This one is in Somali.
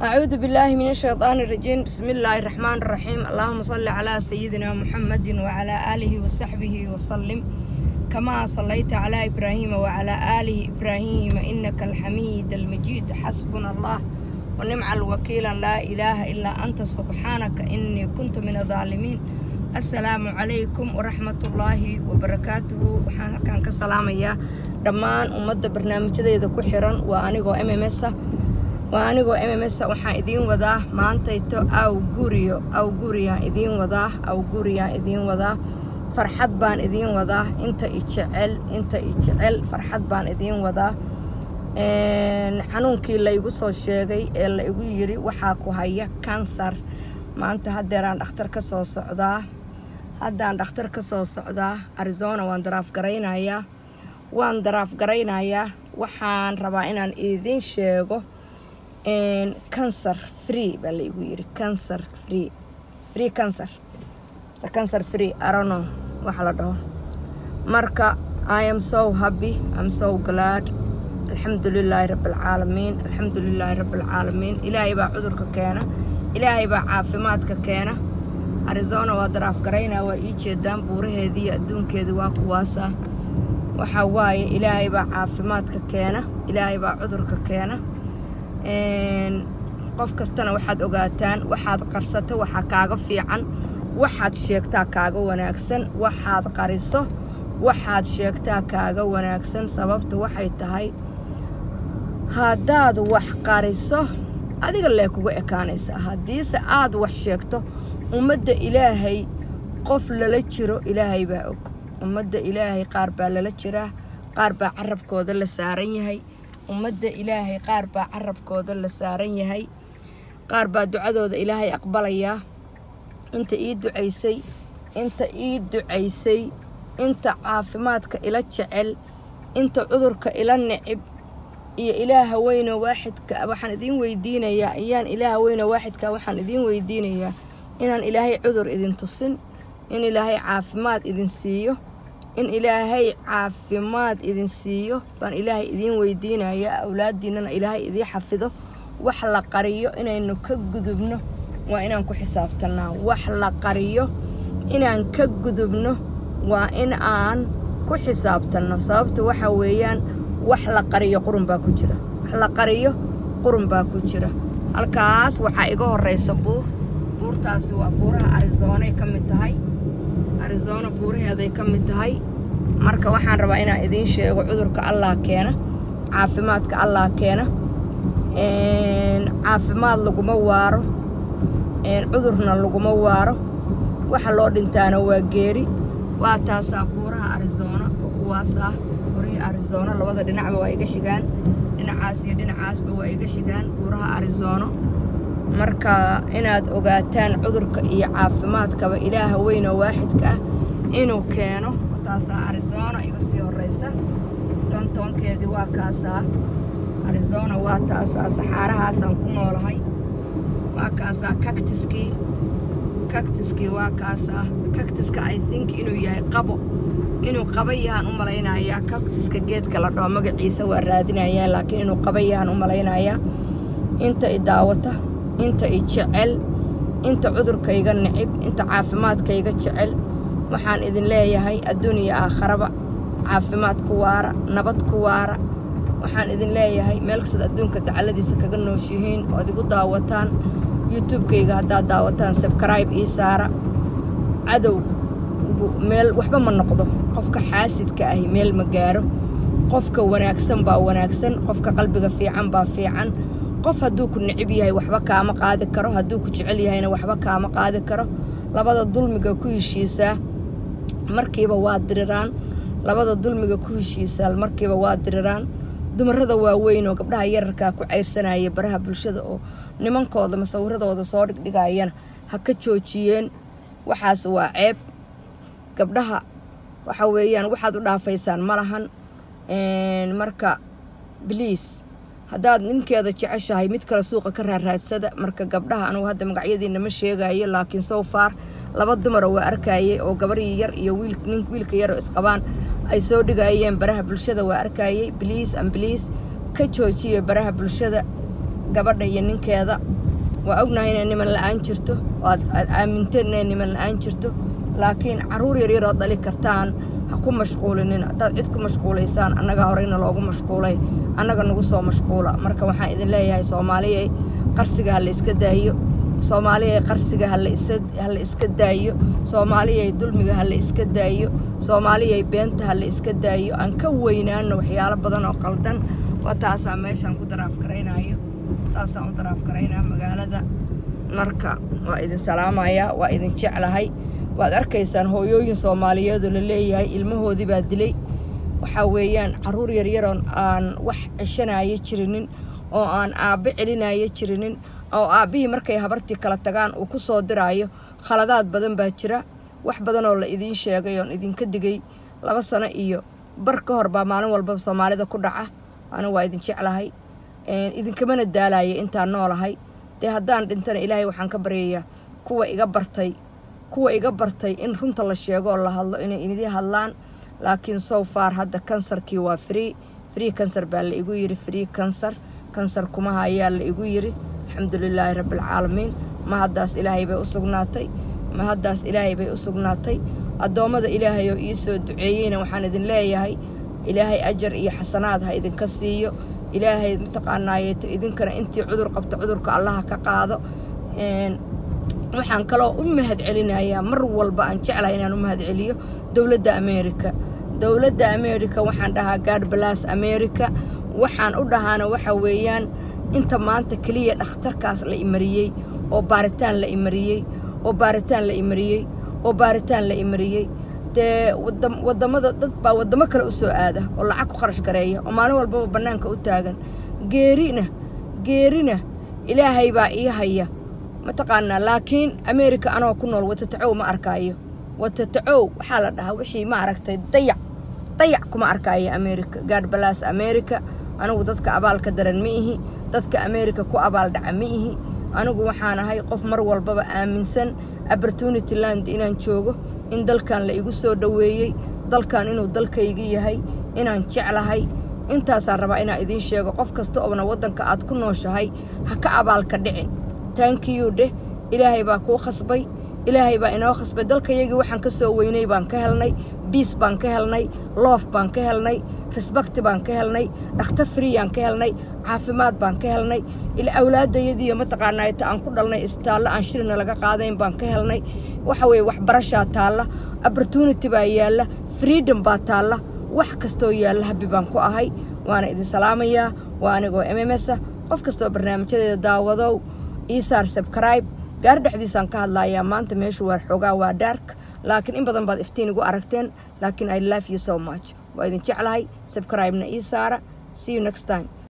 أعوذ بالله من الشيطان الرجيم بسم الله الرحمن الرحيم اللهم صل على سيدنا محمد وعلى آله وصحبه وسلم كما صليت على إبراهيم وعلى آله إبراهيم إنك الحميد المجيد حسبنا الله ونعم الوكيل لا إله إلا أنت سبحانك إني كنت من الظالمين السلام عليكم ورحمة الله وبركاته وحان كان كسلام يا dhammaan ummadda barnaamijyadeeda ku xiran waa anigoo m m s waa anigoo m m s waxaan idiin wadaa maantayto aw guriyo aw guriyaan idiin wadaa aw guriyaan idiin wadaa farxad baan idiin wadaa inta i jecel inta i jecel farxad baan idiin wadaa xanuunkii laygu soo sheegay ee la igu yiri waxaa ku haya kansar maanta haddeeraan dhakhtar ka soo socdaa haddaan dhakhtar ka soo socdaa arizona waan daraaf garaynayaa waan daraaf garaynayaa waxaan rabaa inaan idiin sheego cancer free baa laigu yiri cancer free free cancer mise cancer free arono waxa la dhaho marka i am so happy i'm so glad alxamdu lilaahi rabbialcaalamiin alxamdu lilaahi rabbialcaalamiin ilaahay baa cudurka keena ilaahay baa caafimaadka keena arizona waa daraaf garaynaa waa ii jeedaan buuraheedii adduunkeedii waa kuwaasa waxaa waaye ilaahay baa caafimaadka keena ilaahay baa cudurka keena qof kastana waxaad ogaataan waxaad qarsato waxaa kaaga fiican waxaad sheegtaa kaaga wanaagsan waxaad qariso waxaad sheegtaa kaaga wanaagsan sababtu waxay tahay haddaad wax qariso adiga lee kuga ekaanaysaa haddiise aad wax sheegto ummadda ilaahay qof lala jiro ilaahay baa og ummadda ilaahay qaar baa lala jiraa qaar baa carabkooda la saaran yahay ummadda ilaahay qaar baa carabkooda la saaran yahay qaar baa ducadooda ilaahay aqbalayaa inta ii ducaysay inta ii ducaysay inta caafimaadka ila jecel inta cudurka ila necib iyo ilaaha weyno waaxidka waxaan idiin weydiinayaa iyaan ilaaha weyno waaxidka waxaan idiin weydiinayaa inaan ilaahay cudur idin tusin in ilaahay caafimaad idin siiyo in ilaahay caafimaad idin siiyo baan ilaahay idiin weydiinayaa awlaaddiinnana ilaahay idii xafido wax la qariyo inaynu ka gudubno waa inaan ku xisaabtannaa wax la qariyo inaan ka gudubno waa in aan ku xisaabtanno sababta waxa weeyaan wax la qariyo qurun baa ku jira wax la qariyo qurun baa ku jira halkaas waxaa iga horraysa buur buurtaasi waa buuraha arizoonay ka mid tahay arizona buuraheeday ka mid tahay marka waxaan rabaa inaan idiin sheego cudurka allah keena caafimaadka allah keena caafimaad laguma waaro cudurna laguma waaro waxa loo dhintaana waa geeri waa taasaa buuraha arizona oo kuwaas ah buurihii arizona labada dhinacba waa iga xigaan dhinacaas iyo dhinacaasba waa iga xigaan buuraha arizono marka inaad ogaataan cudurka iyo caafimaadkaba ilaaha weyn oo waaxidka ah inuu keeno taasaa arizona iga sii horraysa dhontoonkeedii waa kaasaa arizona waa taasaa saxaarahaasaan ku noolahay waa kaasaa kaktiskii kaktiskii waa kaasaa kaktiska i think inuu yahay qabo inuu qaba yahaan u malaynayaa kaktiska geedka la dhaho magaciisa waa raadinayaa laakiin inuu qaba yahaan u malaynayaa inta i daawata inta i jecel inta cudurkayga necib inta caafimaadkayga jecel waxaan idin leeyahay adduun iyo aakharaba caafimaad ku waara nabad ku waara waxaan idin leeyahay meel kastaad adduunka dacalladiisa kaga nooshihiin oo ad igu daawataan youtubekayga haddaad daawataan sabkaraib ii saara cadow meel waxba ma noqdo qofka xaasidka ahi meel ma gaaro qofka wanaagsan baa wanaagsan qofka qalbiga fiican baa fiican qof hadduu ku necib yahay waxba kaama qaadi karo hadduu ku jecel yahayna waxba kaama qaadi karo labada dulmiga ku heshiisaa markiiba waa diriraan labada dulmiga ku heshiisaa markiiba waa diriraan dumarrada waaweyn oo gabdhaha yararkaa ku cayrsanaya baraha bulshada oo nimankooda masawiradooda soo dhigdhigayana ha ka joojiyeen waxaas waa ceeb gabdhaha waxa weeyaan waxaad u dhaafaysaan ma lahan marka bliis haddaad ninkeeda jeceshahay mid kale suuqa ka raaraadsada marka gabdhaha anugu hadda magacyadiina ma sheegayo laakiin sow faar laba dumara waa arkayay oo gabarii yar iyo nin wiilka yaroo isqabaan ay soo dhigayeen baraha bulshada waa arkayay bliis an bliis ka joojiya baraha bulshada gabadha iyo ninkeeda waa ognahay inay niman la-aan jirto oo aad aad aaminteen inay niman la-aan jirto laakiin carruur yaryar oo dhali kartaan ha ku mashquulinin haddaad cid ku mashquulaysaan annagaa horeyna loogu mashquulay annaga nagu soo mashquula marka waxaan idin leeyahay soomaaliyay qarsiga ha la iska daayo soomaaliyay qarsiga ha la isa ha la iska daayo soomaaliyay dulmiga ha la iska daayo soomaaliyay beenta ha la iska daayo aan ka weynaano waxyaalo badan oo qaldan waa taasaa meeshaan ku daraaf garaynayo saasaan u daraaf garaynaa magaalada marka waa idin salaamayaa waa idin jeclahay waad arkaysaan hooyooyin soomaaliyeedoo la leeyahay ilmahoodii baa dilay waxaa weeyaan carruur yaryaroon aan wax ceshanaayo jirinin oo aan aabbe celinaayo jirinin oo aabbihii markay habartii kala tagaan uu ku soo diraayo khaladaad badan baa jira wax badanoo la idiin sheegay oon idinka digay laba sano iyo bar ka hor baa maalin walbaba soomaalida ku dhaca anigu waa idin jeclahay idinkamana daalaya intaan noolahay dee haddaan dhintana ilaahay waxaan ka baryayaa kuwa iga bartay kuwa iga bartay in runta la sheego oo la hadlo inay idii hadlaan laakiin sow far hadda kansarkii waa free free kansar baa la igu yidhi free kansar kansar kumaha ayaa la igu yidhi alxamdulilaahi rabbialcaalamiin ma haddaas ilaahay bay u sugnaatay ma haddaas ilaahay bay u sugnaatay addoommada ilaahay oo ii soo duceeyeyna waxaan idin leeyahay ilaahay ajar iyo xasanaad ha idinka siiyo ilaahay mataqaanaayeeto idinkana intii cudur qabto cudurka allaha ka qaado waxaan kaloo u mahad celinayaa mar walba aan jeclahay inaan u mahad celiyo dowladda ameerika dowladda ameerika waxaan dhahaa gaad balaas ameerika waxaan u dhahaana waxa weeyaan inta maanta keliya dhakhtarkaas la imariyey oo baaritaan la imariyey oo baaritaan la imariyey oo baaritaan la imariyey dee wadamada dad baa waddamo kale u soo aada oo lacag ku kharash gareeya oo maalin walbaba bannaanka u taagan geerina geerina ilaahay baa ii haya mataqaanaa laakiin ameerika anoo ku nool watatacow ma arkaayo watatacow waxaa la dhahaa wixii ma aragtay dayac dayac kuma arkaayo ameerika gaadh balaas ameerika anigu dadka abaalka daran ma ihi dadka ameerika ku abaal dhaca ma ihi anigu waxaan ahay qof mar walbaba aaminsan opportunity land inaan joogo in dalkan la igu soo dhoweeyey dalkan inuu dalkaygi yahay inaan jeclahay intaasaan rabaa inaan idiin sheego qof kasta oona waddanka aad ku nooshahay ha ka abaalka dhicin taankiyu dheh ilaahay baa kuu khasbay ilaahay baa inoo khasbay dalkayagii waxaan ka soo weynay baan ka helnay biis baan ka helnay loof baan ka helnay risbakti baan ka helnay dhakhtar friyaan ka helnay caafimaad baan ka helnay ila awlaadayadiiyo mataqaanaayta aan ku dhalnay isbitaallo aan shirina laga qaadayn baan ka helnay waxa weeye waxbarashaa taalla opportunity baa yaalla freedom baa taalla wax kastoo yaalla habbi baan ku ahay waana idin salaamayaa waa anigoo m m s a qof kastoo barnaamijyadeeda daawadow iisaar sabkribe gaar dhexdiisaan ka hadlayaa maanta meeshu waa xoogaa waa daark laakiin in badan baad iftiin igu aragteen laakiin i love you so much waa idin jeclahay sabkribena ii saara see you next time